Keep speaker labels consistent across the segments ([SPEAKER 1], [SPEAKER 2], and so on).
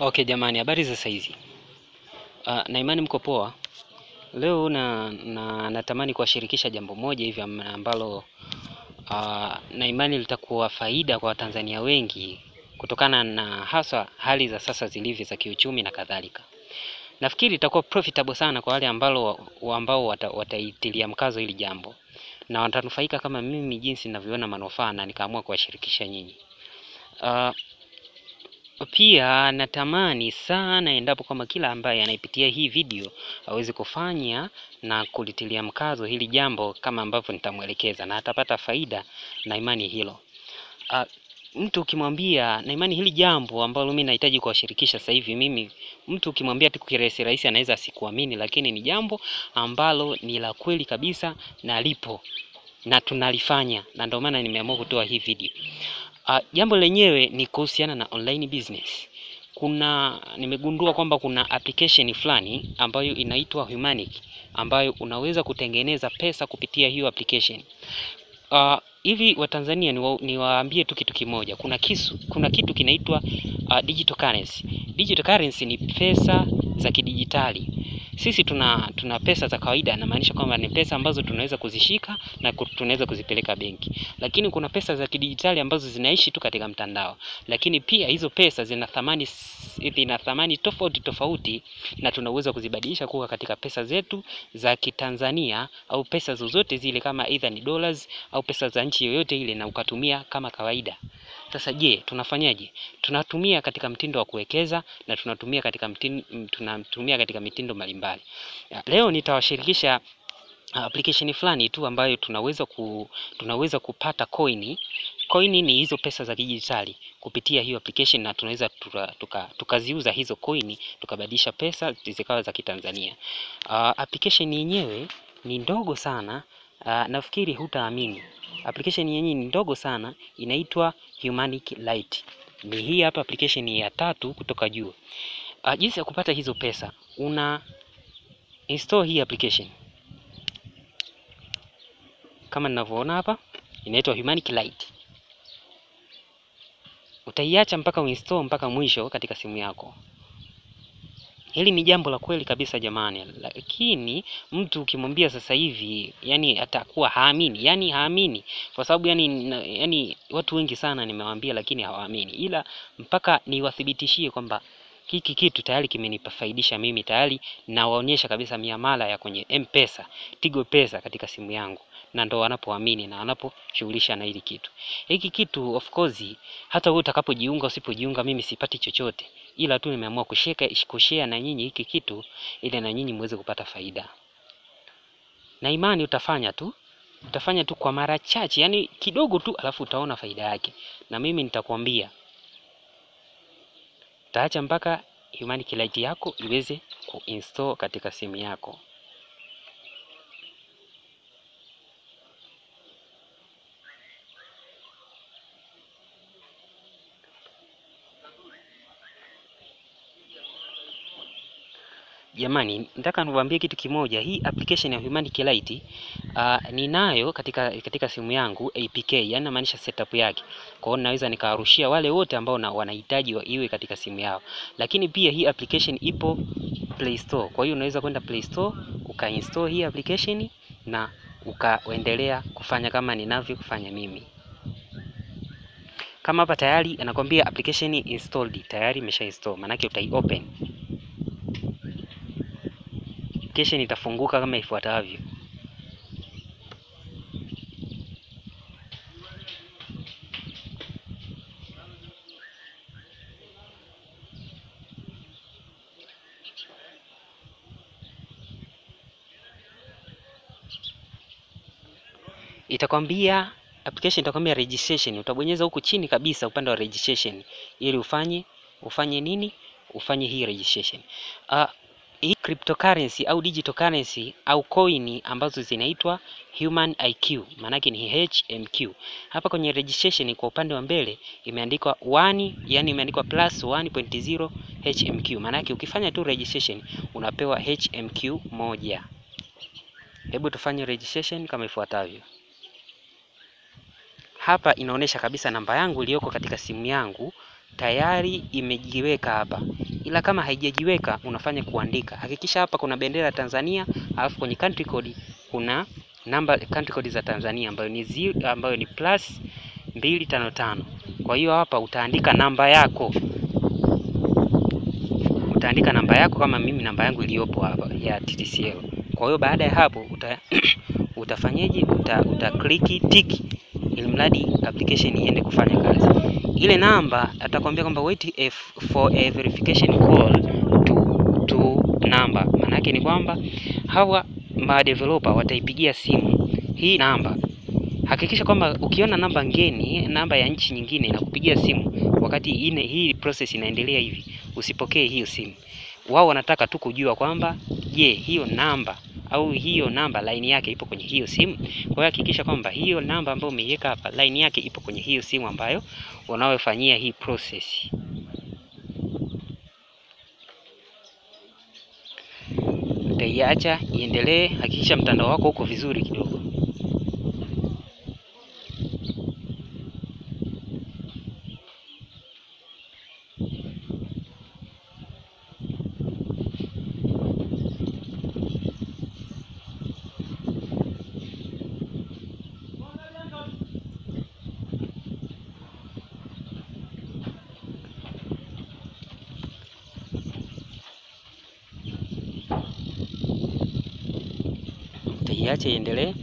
[SPEAKER 1] Okay jamani, habari za saizi. Uh, na imani mko poa. Leo na, na natamani kuwashirikisha jambo moja hivi am- ambalo uh, na imani litakuwa faida kwa Watanzania wengi kutokana na hasa hali za sasa zilivyo za kiuchumi na kadhalika. Nafikiri itakuwa profitable sana kwa wale ambalo wa- ambao wata, wataitilia mkazo hili jambo na watanufaika kama mimi jinsi ninavyoona manufaa na nikaamua kuwashirikisha nyinyi. Uh, pia natamani sana endapo kwamba kila ambaye anaipitia hii video aweze kufanya na kulitilia mkazo hili jambo kama ambavyo nitamwelekeza na atapata faida na imani hilo. Uh, mtu ukimwambia na imani hili jambo ambalo mimi nahitaji kuwashirikisha sasa hivi, mimi mtu ukimwambia tu kirahisi rahisi anaweza asikuamini, lakini ni jambo ambalo ni la kweli kabisa na lipo na tunalifanya, na ndio maana nimeamua kutoa hii video. Uh, jambo lenyewe ni kuhusiana na online business. Kuna nimegundua kwamba kuna application fulani ambayo inaitwa Humanic ambayo unaweza kutengeneza pesa kupitia hiyo application. Uh, hivi Watanzania niwa, niwaambie tu kitu kimoja. Kuna kisu, kuna kitu kinaitwa uh, digital currency. Digital currency ni pesa za kidijitali. Sisi tuna tuna pesa za kawaida, namaanisha kwamba ni pesa ambazo tunaweza kuzishika na ku- tunaweza kuzipeleka benki, lakini kuna pesa za kidijitali ambazo zinaishi tu katika mtandao, lakini pia hizo pesa zina thamani s- zina thamani tofauti tofauti, na tunaweza kuzibadilisha kuwa katika pesa zetu za Kitanzania au pesa zozote zile, kama either ni dollars au pesa za nchi yoyote ile, na ukatumia kama kawaida. Sasa je, tunafanyaje? Tunatumia katika mtindo wa kuwekeza na tunatumia katika mtindo, tunatumia katika mitindo mbalimbali. Ya, Leo nitawashirikisha uh, application fulani tu ambayo tunaweza ku, tunaweza kupata coin. Coin ni hizo pesa za kidijitali kupitia hiyo application, na tunaweza tuka- tuka- tukaziuza hizo coin tukabadilisha pesa zikawa za Kitanzania. Uh, application yenyewe ni ndogo sana. Uh, nafikiri hutaamini. Application yenyewe ni ndogo sana, inaitwa Humanic Lite. Ni hii hapa application ya tatu kutoka juu. Uh, jinsi ya kupata hizo pesa, una install hii application kama ninavyoona hapa, inaitwa Humanic Lite. Utaiacha mpaka uinstall mpaka mwisho katika simu yako. Hili ni jambo la kweli kabisa jamani, lakini mtu ukimwambia sasa hivi, yani atakuwa haamini, yani haamini kwa sababu yani, na- yani watu wengi sana nimewaambia, lakini hawaamini, ila mpaka niwathibitishie kwamba hiki kitu tayari kimenifaidisha mimi, tayari nawaonyesha kabisa miamala ya kwenye M-Pesa, Tigo Pesa katika simu yangu, na ndo wanapoamini na wanaposhughulisha na hili kitu. Hiki kitu of course, hata wewe utakapojiunga usipojiunga, mimi sipati chochote, ila tu nimeamua kushare kushare na nyinyi hiki kitu ili na nyinyi muweze kupata faida, na imani utafanya tu utafanya tu kwa mara chache, yani kidogo tu, alafu utaona faida yake, na mimi nitakwambia utaacha mpaka Humanic Lite yako iweze kuinstall katika simu yako. Jamani, nataka niwaambie kitu kimoja. Hii application ya Humanic Lite uh, ninayo katika katika simu yangu APK, yani namaanisha setup yake. Kwa hiyo naweza nikawarushia wale wote ambao na, wanahitaji wa iwe katika simu yao, lakini pia hii application ipo Play Store. Kwa hiyo unaweza kwenda Play Store ukainstall hii application na ukaendelea kufanya kama ninavyofanya mimi. Kama hapa tayari anakwambia application installed, tayari imesha install, maanake utai open application itafunguka kama ifuatavyo. Itakwambia application itakwambia registration, utabonyeza huku chini kabisa upande wa registration ili ufanye ufanye nini? Ufanye hii registration. Uh, hii cryptocurrency au digital currency au coin ambazo zinaitwa Human IQ, maanake ni HMQ. Hapa kwenye registration kwa upande wa mbele imeandikwa 1, yani imeandikwa plus 1.0 HMQ, maanake ukifanya tu registration unapewa HMQ moja. Hebu tufanye registration kama ifuatavyo. Hapa inaonyesha kabisa namba yangu iliyoko katika simu yangu tayari imejiweka hapa, ila kama haijajiweka unafanya kuandika. Hakikisha hapa kuna bendera ya Tanzania, alafu kwenye country code kuna namba country code za Tanzania ambayo ni zero, ambayo ni plus mbili tano tano. Kwa hiyo hapa utaandika namba yako, utaandika namba yako kama mimi namba yangu iliyopo hapa ya TTCL. Kwa hiyo baada ya hapo uta utafanyeje? Uta, uta click tick ili mradi application iende kufanya kazi. Ile namba atakwambia kwamba wait if for a verification call to to number. Maana yake ni kwamba hawa ma developer wataipigia simu hii namba. Hakikisha kwamba ukiona namba ngeni, namba ya nchi nyingine inakupigia simu wakati ine, hii process inaendelea hivi, usipokee hiyo simu. Wao wanataka tu kujua kwamba je, hiyo namba au hiyo namba line yake ipo kwenye hiyo simu. Kwa hiyo hakikisha kwamba hiyo namba ambayo umeiweka hapa line yake ipo kwenye hiyo simu ambayo unaofanyia hii process. Utaiacha iendelee, hakikisha mtandao wako uko vizuri kidogo. Utaiacha iendelee.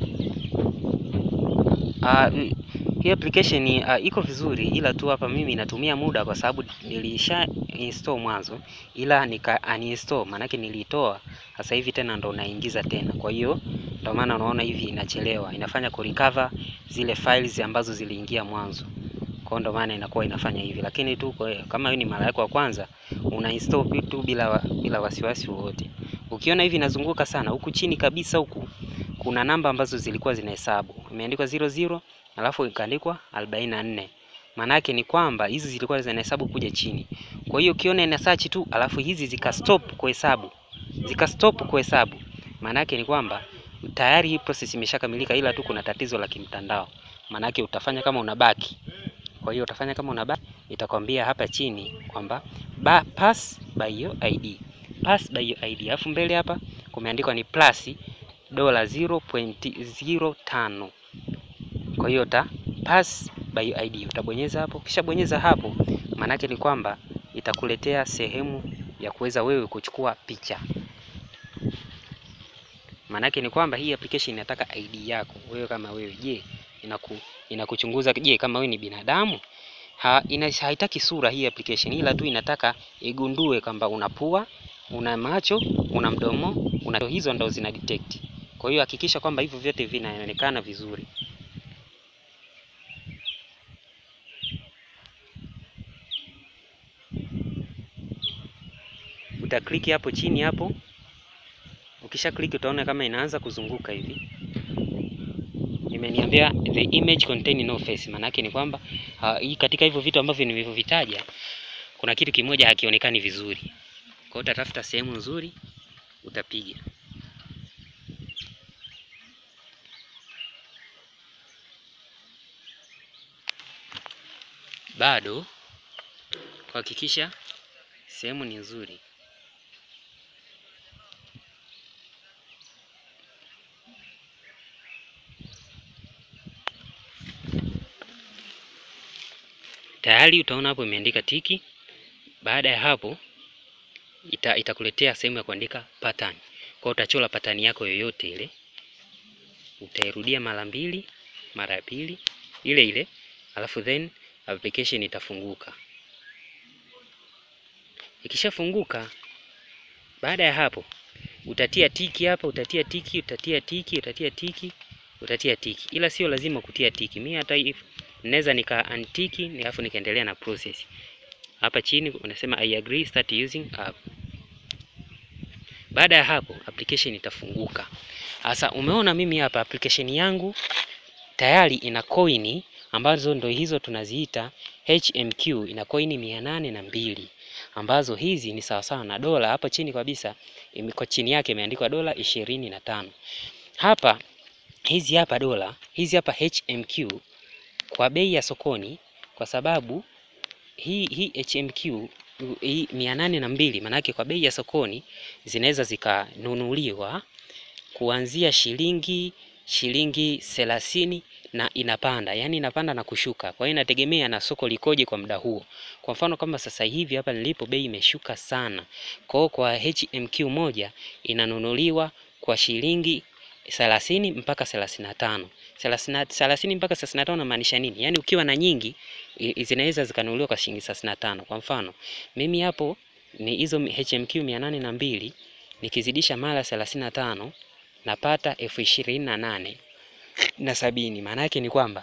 [SPEAKER 1] Ah, hii application uh, iko vizuri ila tu hapa mimi inatumia muda kwa sababu nilisha install mwanzo, ila nika uninstall, maanake nilitoa, sasa hivi tena ndo naingiza tena. Kwa hiyo ndio maana unaona hivi inachelewa, inafanya kurecover zile files ambazo ziliingia mwanzo. Kwa hiyo ndio maana inakuwa inafanya hivi, lakini tu kwa, kama hiyo ni mara yako ya kwanza una install tu bila wa, bila wasiwasi wowote. Ukiona hivi inazunguka sana, huku chini kabisa huku kuna namba ambazo zilikuwa zinahesabu, imeandikwa 00 alafu ikaandikwa 44. Maana yake ni kwamba hizi zilikuwa zinahesabu kuja chini. Kwa hiyo ukiona ina search tu alafu hizi zika stop kuhesabu, zika stop kuhesabu, maana yake ni kwamba tayari hii process imeshakamilika, ila tu kuna tatizo la kimtandao. Maana yake utafanya kama unabaki. Kwa hiyo utafanya kama unabaki, itakwambia hapa chini kwamba ba, pass by your ID, pass by your ID, alafu mbele hapa kumeandikwa ni plus dola 0.05. Kwa hiyo uta pass by your ID, utabonyeza hapo. Kisha bonyeza hapo, maanake ni kwamba itakuletea sehemu ya kuweza wewe kuchukua picha. Maanake ni kwamba hii application inataka ID yako wewe kama wewe. Je, inaku inakuchunguza je, kama wewe ni binadamu? Ha, ina, haitaki sura hii application, ila tu inataka igundue kwamba una pua, una macho, una mdomo, una hizo ndo zina detect. Kwa hiyo hakikisha kwamba hivyo vyote vinaonekana vizuri. Utakliki hapo chini hapo. Ukisha click utaona kama inaanza kuzunguka hivi. Imeniambia the image contain no face, maana yake ni kwamba uh, katika hivyo vitu ambavyo nilivyovitaja kuna kitu kimoja hakionekani vizuri. Kwa hiyo utatafuta sehemu nzuri utapiga. Bado kuhakikisha sehemu ni nzuri. Tayari utaona hapo imeandika tiki. Baada ya hapo ita, itakuletea sehemu ya kuandika pattern. Kwa utachora pattern yako yoyote ile, utairudia mara mbili, mara ya pili ile ile, alafu then application itafunguka. Ikishafunguka, baada ya hapo utatia tiki hapa, utatia tiki, utatia tiki, utatia tiki, utatia tiki, ila sio lazima kutia tiki. Mimi hata if naweza nika antiki alafu nikaendelea na process. Hapa chini unasema I agree start using app. Baada ya hapo application itafunguka. Sasa umeona mimi hapa application yangu tayari ina coin ambazo ndo hizo tunaziita HMQ, ina coin mia nane na mbili ambazo hizi ni sawasawa na dola. Hapa chini kabisa kwa chini yake imeandikwa dola ishirini na tano. Hapa hizi hapa dola hizi hapa HMQ kwa bei ya sokoni, kwa sababu hii hii HMQ u- hii mia nane na mbili maanake kwa bei ya sokoni zinaweza zikanunuliwa kuanzia shilingi shilingi thelathini na inapanda, yaani inapanda na kushuka. Kwa hiyo inategemea na soko likoje kwa muda huo. Kwa mfano kama sasa hivi hapa nilipo bei imeshuka sana, kwa hiyo kwa HMQ moja inanunuliwa kwa shilingi thelathini mpaka thelathini na tano thelathini mpaka thelathini na tano namaanisha nini? Yaani ukiwa na nyingi i- zinaweza zikanunuliwa kwa shilingi thelathini na tano. Kwa mfano mimi hapo ni hizo HMQ mia nane na mbili nikizidisha mara thelathini na tano napata elfu ishirini na nane na sabini. Maana yake ni kwamba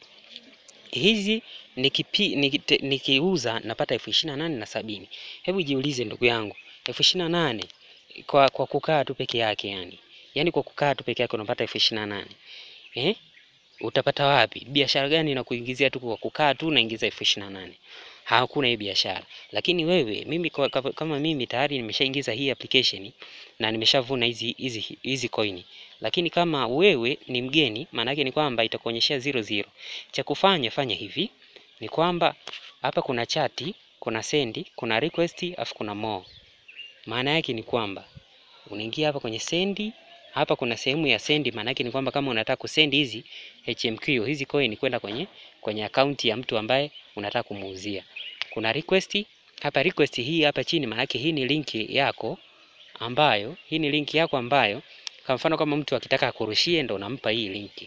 [SPEAKER 1] hizi nikipi, nikite, nikiuza napata elfu ishirini na nane na sabini. Hebu jiulize ndugu yangu, elfu ishirini na nane kwa, kwa kukaa tu peke yake yani, yaani kwa kukaa tu peke yake unapata elfu ishirini na nane eh? Utapata wapi? Biashara gani inakuingizia tu kwa kukaa tu unaingiza elfu ishirini na nane? Hakuna hii biashara. Lakini wewe mimi kwa, kama- kama mimi tayari nimeshaingiza hii application na nimeshavuna hizi hizi hizi coin. Lakini kama wewe ni mgeni, maana yake ni kwamba itakuonyeshea zero zero. Cha kufanya fanya hivi ni kwamba hapa kuna chati, kuna sendi, kuna request, afu kuna more. Maana yake ni kwamba unaingia hapa kwenye sendi, hapa kuna sehemu ya sendi. Maana yake ni kwamba kama unataka kusendi hizi HMQ hizi coin kwenda kwenye kwenye akaunti ya mtu ambaye unataka kumuuzia, kuna request hapa. Request hii hapa chini, maana yake hii ni linki yako ambayo hii ni linki yako ambayo, kwa mfano kama mtu akitaka akurushie, ndo unampa hii linki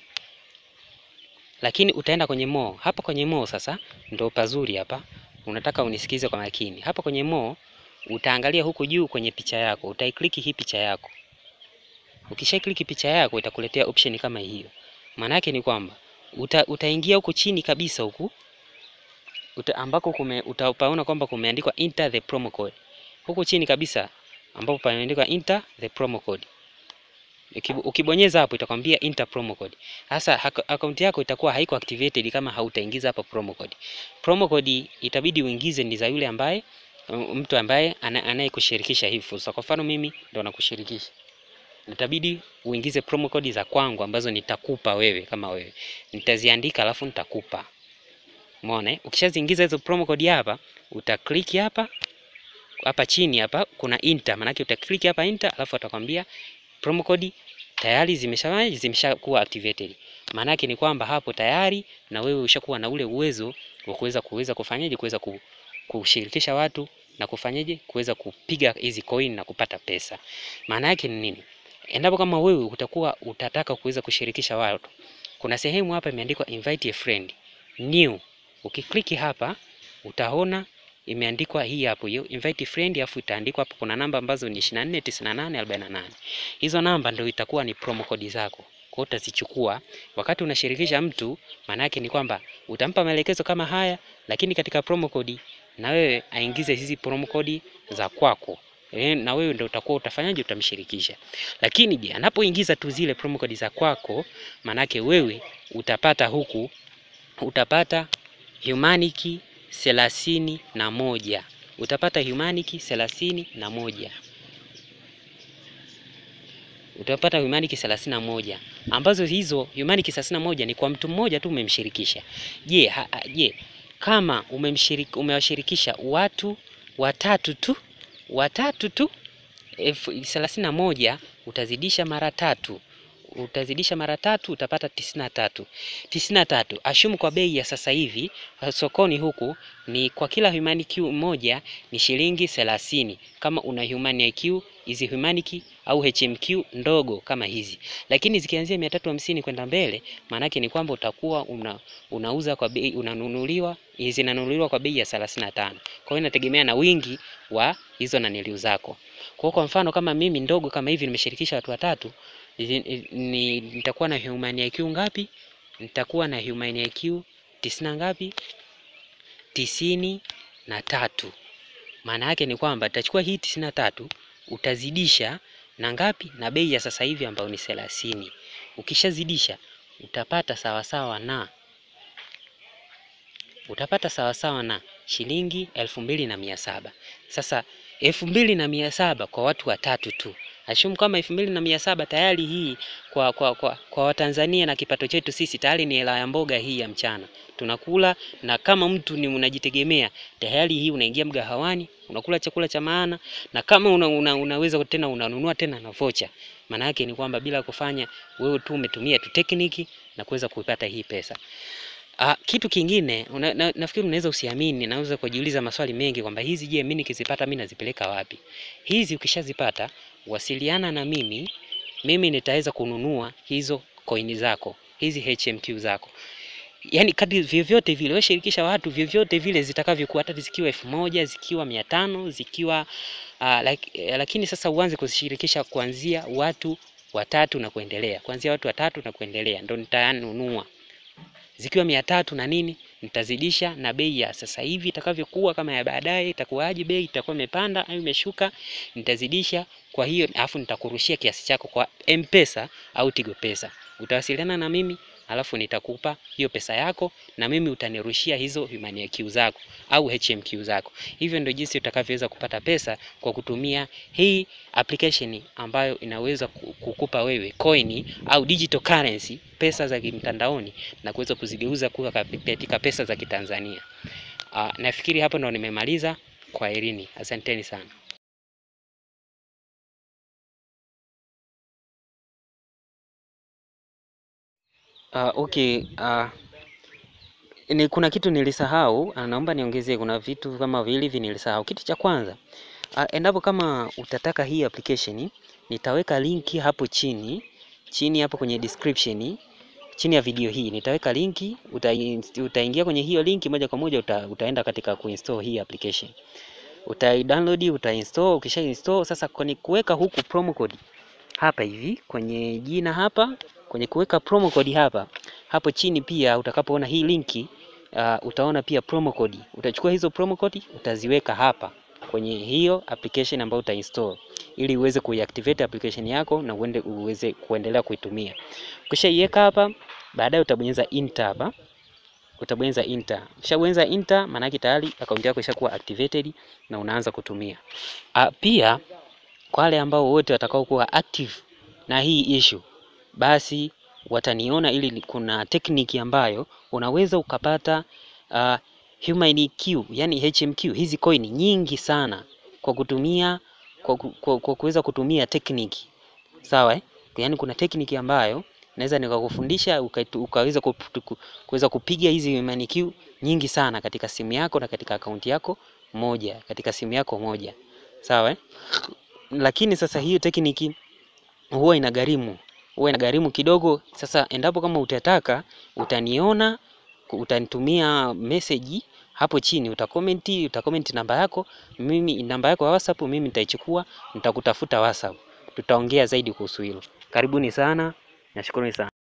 [SPEAKER 1] lakini utaenda kwenye more. Hapa kwenye more sasa ndo pazuri hapa, unataka unisikize kwa makini. Hapa kwenye more utaangalia huku juu kwenye picha yako, utaikliki hii picha yako. Ukishakliki picha yako itakuletea option kama hiyo. Maana yake ni kwamba uta, utaingia huku chini kabisa huku uta, ambako kume, utapaona kwamba kumeandikwa enter the promo code. Huku chini kabisa ambapo pameandikwa enter the promo code. Ukibu- Ukibonyeza hapo itakwambia enter promo code. Sasa hak- akaunti yako itakuwa haiko activated kama hautaingiza hapa promo code. Promo code itabidi uingize ni za yule ambaye um, mtu ambaye ana- anayekushirikisha hii fursa. Kwa mfano mimi ndo nakushirikisha. Itabidi uingize promo code za kwangu ambazo nitakupa wewe kama wewe. Nitaziandika alafu nitakupa. Umeona? eh? Ukishaziingiza hizo promo code hapa, utaklik hapa hapa chini hapa kuna enter, maanake utaklik hapa enter, alafu atakwambia promo code tayari zimesha zimeshakuwa activated. Maana yake ni kwamba hapo tayari na wewe ushakuwa na ule uwezo wa kuweza kuweza kufanyaje kuweza ku, kushirikisha watu na kufanyaje kuweza kupiga hizi coin na kupata pesa. Maana yake ni nini? Endapo kama wewe utakuwa utataka kuweza kushirikisha watu, kuna sehemu hapa imeandikwa invite a friend new. Ukikliki hapa utaona imeandikwa hii hapo hiyo invite friend, afu itaandikwa hapo, kuna namba ambazo ni 24 98 48. Hizo namba ndio itakuwa ni promo code zako. Kwa hiyo utazichukua wakati unashirikisha mtu, maana yake ni kwamba utampa maelekezo kama haya, lakini katika promo code na wewe aingize hizi promo code za kwako. E, na wewe ndio utakuwa utafanyaje, utamshirikisha. Lakini je, anapoingiza tu zile promo code za kwako, maanake wewe utapata huku utapata humaniki thelathini na moja utapata humaniki thelathini na moja utapata humaniki thelathini na moja ambazo hizo humaniki thelathini na moja ni kwa mtu mmoja tu umemshirikisha. Je, ha- ha- je kama umemshiriki, umewashirikisha watu watatu tu watatu tu elfu thelathini na moja utazidisha mara tatu utazidisha mara tatu utapata tisini na tatu tisini na tatu ashumu kwa bei ya sasa hivi uh, sokoni huku ni kwa kila humaniki moja ni shilingi thelathini kama una human IQ hizi humaniki au HMQ ndogo kama hizi, lakini zikianzia mia tatu hamsini kwenda mbele, maanake ni kwamba utakuwa una, unauza kwa bei unanunuliwa zinanunuliwa kwa bei ya thelathini na tano. Kwa hiyo inategemea na wingi wa hizo naniliu zako. Kwa hiyo kwa mfano kama mimi ndogo kama hivi nimeshirikisha watu watatu ni, ni, nitakuwa na human IQ ngapi? Nitakuwa na human IQ tisini na ngapi? tisini na tatu. Maana yake ni kwamba utachukua hii tisini na tatu utazidisha na ngapi? Na bei ya sasa hivi ambayo ni thelathini. Ukishazidisha utapata sawasawa na utapata sawasawa na shilingi elfu mbili na mia saba. Sasa elfu mbili na mia saba kwa watu watatu tu ashumu kama elfu mbili na mia saba tayari hii kwa, kwa, kwa, kwa Watanzania na kipato chetu sisi tayari ni hela ya mboga hii ya mchana tunakula, na kama mtu ni unajitegemea tayari hii unaingia mgahawani unakula chakula cha maana, na kama una, una, unaweza tena unanunua tena na vocha. Maana yake ni kwamba bila kufanya wewe tu umetumia tu tekniki na kuweza kuipata hii pesa. Ah, kitu kingine una, na, nafikiri unaweza usiamini, naweza kujiuliza maswali mengi kwamba hizi je, mimi nikizipata mimi nazipeleka wapi? Hizi ukishazipata wasiliana na mimi, mimi nitaweza kununua hizo coin zako, hizi HMQ zako. Yaani kadri vyovyote vile wewe shirikisha watu vyovyote vile zitakavyokuwa, hata zikiwa elfu moja zikiwa mia tano zikiwa uh, like, lakini sasa uanze kuzishirikisha kuanzia watu watatu na kuendelea, kuanzia watu watatu na kuendelea ndo nitanunua zikiwa mia tatu na nini nitazidisha na bei ya sasa hivi itakavyokuwa, kama ya baadaye itakuwaje, bei itakuwa imepanda au imeshuka, nitazidisha. Kwa hiyo alafu nitakurushia kiasi chako kwa M-Pesa au Tigo Pesa. Utawasiliana na mimi alafu nitakupa hiyo pesa yako na mimi utanirushia hizo Humania Q zako au HMQ zako. Hivyo ndio jinsi utakavyoweza kupata pesa kwa kutumia hii application ambayo inaweza kukupa wewe coin au digital currency, pesa za kimtandaoni na kuweza kuzigeuza kuwa katika pesa za Kitanzania. Uh, nafikiri hapo ndo nimemaliza. Kwa herini, asanteni sana. Uh, okay, uh, ni kuna kitu nilisahau, naomba niongezee. Kuna vitu kama vile hivi nilisahau. Kitu cha kwanza, uh, endapo kama utataka hii application, nitaweka linki hapo chini chini hapo kwenye description chini ya video hii nitaweka linki, uta, utaingia kwenye hiyo linki moja kwa moja uta, utaenda katika kuinstall hii application. Utai-download, uta-install, ukisha install sasa kwenye kuweka huku promo code hapa hivi kwenye jina hapa kwenye kuweka promo code hapa hapo chini pia utakapoona hii linki uh, utaona pia promo code. Utachukua hizo promo code utaziweka hapa kwenye hiyo application ambayo utainstall ili uweze kuiactivate application yako na uende uweze kuendelea kuitumia. Ukishaiweka hapa, baadaye utabonyeza enter hapa. Utabonyeza enter. Ukishabonyeza enter, maana yake tayari akaunti yako ishakuwa activated na unaanza kutumia. A, pia kwa wale ambao wote watakao kuwa active na hii issue, basi wataniona ili kuna tekniki ambayo unaweza ukapata uh, Humani Q, yani HMQ, hizi coin nyingi sana kwa kutumia kwa, kwa, kwa kuweza kutumia tekniki sawa, eh? Yaani kuna tekniki ambayo naweza nikakufundisha ukaweza kuweza kupiga hizi Humani Q nyingi sana katika simu yako na katika akaunti yako moja, katika simu yako moja sawa, eh? Lakini sasa hiyo tekniki huwa inagharimu huwa inagharimu kidogo. Sasa endapo kama utataka, utaniona, utanitumia message hapo chini, utakomenti, utakomenti namba yako, mimi namba yako ya WhatsApp mimi nitaichukua, nitakutafuta WhatsApp, tutaongea zaidi kuhusu hilo. Karibuni sana, nashukuru sana.